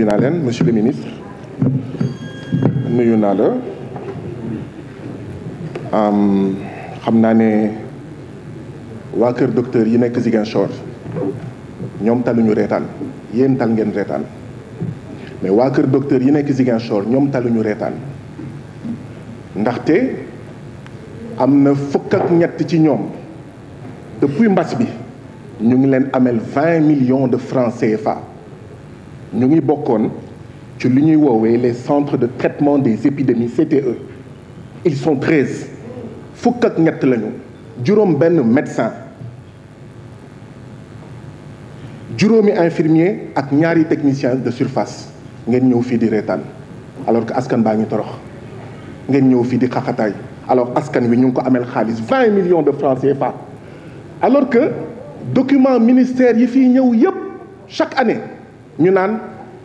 naa leen monsieur le ministre nuyu naa la xam naa ne waa kër docteur yi nekk Ziguinchor ñoom taluñu reetaan yéen tal ngeen reetaan mais waa kër docteur yi nekk Ziguinchor ñoom taluñu reetaan ndaxte am na fukk ak ñett ci ñoom depuis mbas bi ñu ngi leen amel vingt millions de francs CFA ñu ngi bokkoon ci li ñuy woowee les centres de traitement des épidémies CTE ils sont treize fukk ak ñett lañu juróom benn médecin juróomi infirmier ak ñaari technicien de surface ngeen ñëw fii di reetaan alors que askan baa ngi torox ngeen ñëw fii di xaxataay alors askan wi ñu ngi ko amel xaalis vingt millions de francs CFA alors que document ministère yi fii ñëw yépp chaque année ñu naan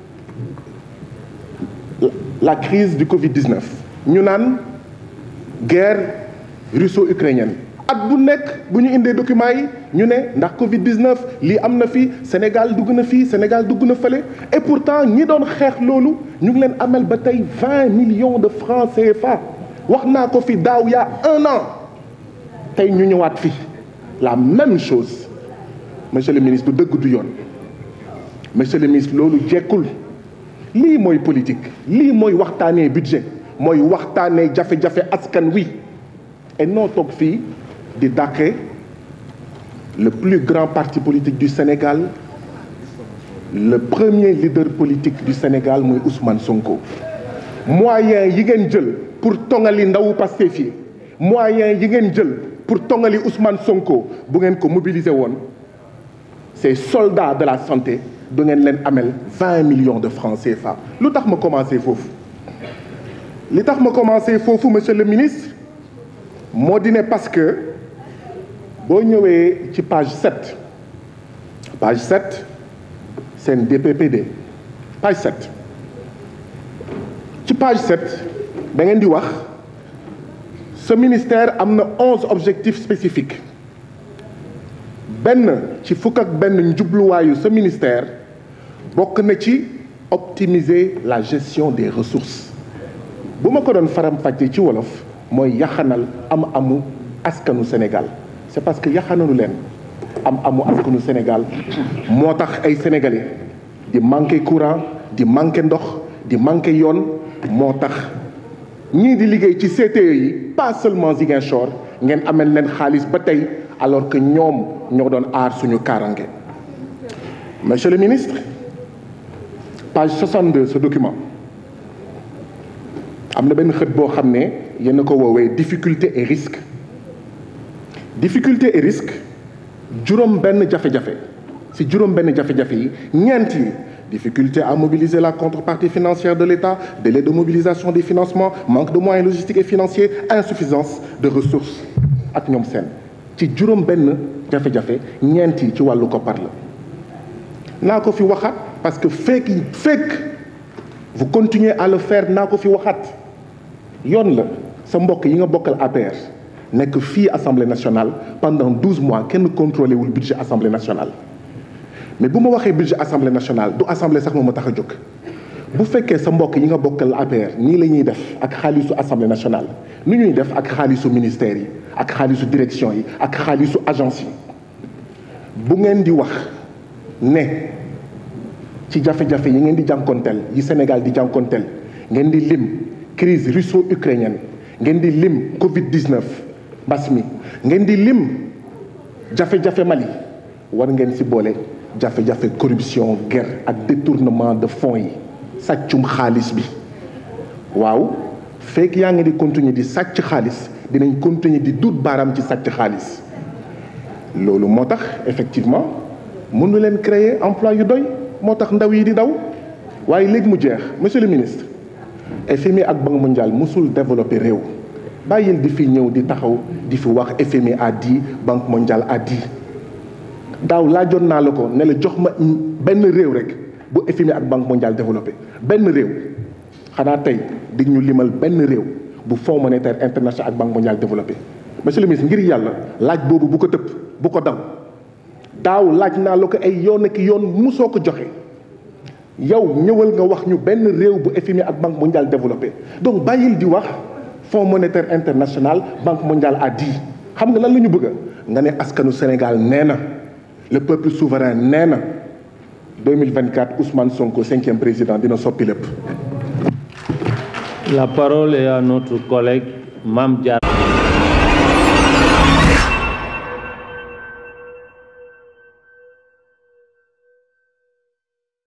la crise du Covid-19 ñu naan guerre russo-ukrainienne at bu nekk bu ñu indee documents yi ñu ne ndax Covid-19 lii am na fii Sénégal dugg na fii Sénégal dugg na fële et pourtant ñi doon xeex loolu ñu ngi leen amel ba tey vingt millions de francs CFA wax naa ko fi daaw yaa un an tey ñu ñëwaat fii la même chose monsieur le ministre du dëgg du yoon monsieur le ministre loolu jekkul lii mooy politique lii mooy waxtaanee budget mooy waxtaanee jafe-jafe askan wi et noo toog fii di dàqe le plus grand parti politique du Sénégal le premier leader politique du Sénégal muy Ousmane Sonko moyen yi ngeen jël pour tongali ndawu Pastef yi moyen yi ngeen jël pour tongali Ousmane Sonko bu ngeen ko mobiliser woon ces soldats de la santé du ngeen leen amel vingt millions de francs CFA lu tax ma commencé foofu li tax ma commencé foofu monsieur le ministre moo di ne parce que boo ñëwee ci page sept page sept seen DPPD page sept ci page sept da ngeen di wax ce ministère am na onze objectifs spécifiques benn ci fukk ak benn njubluwaayu ce ministère bokk na ci optimiser la gestion des ressources bu ma ko doon faram-fàccee ci wolof mooy yaxanal am amu askanu Sénégal c'est parce que yaxanalu leen am amu askanu Sénégal moo tax ay sénégalais di manqué courant di manqué ndox di manqué yoon moo tax ñii di liggéey ci CTE yi pas seulement Ziguinchor ngeen amel leen xaalis ba tey alors que ñoom ñoo doon aar suñu kaarange monsieur le ministre page 62 ce document am na benn xët boo xam ne yéen a ko woowee difficulté et risque difficulté et risque juróom benn jafe-jafe si juróom benn jafe-jafe yi ñeent yi difficulté à mobiliser la contrepartie financière de l'État délai de mobilisation des financements manque de moyens logistiques et financiers insuffisance de ressources ak ñoom seen ci juróom benn jafe-jafe ñeent yi ci wàllu koppar la naa ko fi waxaat parce que fekk fekk vous continuez à le faire naa ko fi waxaat yoon la sa mbokk yi nga bokkal APR nekk fii assemblée nationale pendant douze mois kenn contrôlé wul budget assemblée nationale mais bu ma waxee budget assemblée nationale du assemblée sax moo ma tax a jóg bu fekkee sa mbokk yi nga bokkal APR nii la ñuy def ak xaalisu assemblée nationale nu ñuy def ak xaalisu ministères yi ak xaalisu direction yi ak xaalisu agence yi bu ngeen di wax ne ci jafe-jafe yi ngeen di jànkonteel yi Sénégal di jànkonteel ngeen di lim crise russo-ukrainienne ngeen di lim Covid 19 mbas mi ngeen di lim jafe-jafe Mali war ngeen ci boole jafe-jafe corruption guerre ak détournement de fonds yi sàccum xaalis bi waaw fekk yaa ngi di continuer di sàcc xaalis dinañ continuer di duut baaraam ci sàcc xaalis loolu moo tax effectivement mënu leen créer emploi yu doy moo tax ndaw yi di daw waaye léegi mu jeex monsieur le ministre FMI ak Banque mondiale musul développer réew bàyyil di fi ñëw di taxaw di fi wax FMI a dit Banque mondiale a dit daaw laajoon naa la ko ne la jox ma benn réew rek bu FMI ak Banque mondiale développé benn réew xanaa tey di ñu limal benn réew bu Fonds monétaire international ak Banque mondiale développé monsieur le ministre ngir yàlla laaj boobu bu ko tëpp bu ko daw daaw laaj naa la ko ay yoon ak yoon musoo ko joxe yow ñëwal nga wax ñu benn réew bu FMI ak banque mondiale développé donc bàyyil di wax fonds monétaire international banque mondiale a dit xam nga lan la ñu bëgg nga ne askanu Sénégal nee na le peuple souverain nee na 2024 Ousmane Sonko cinquième président dina soppi lépp. La parole est à notre collègue Mame Diarra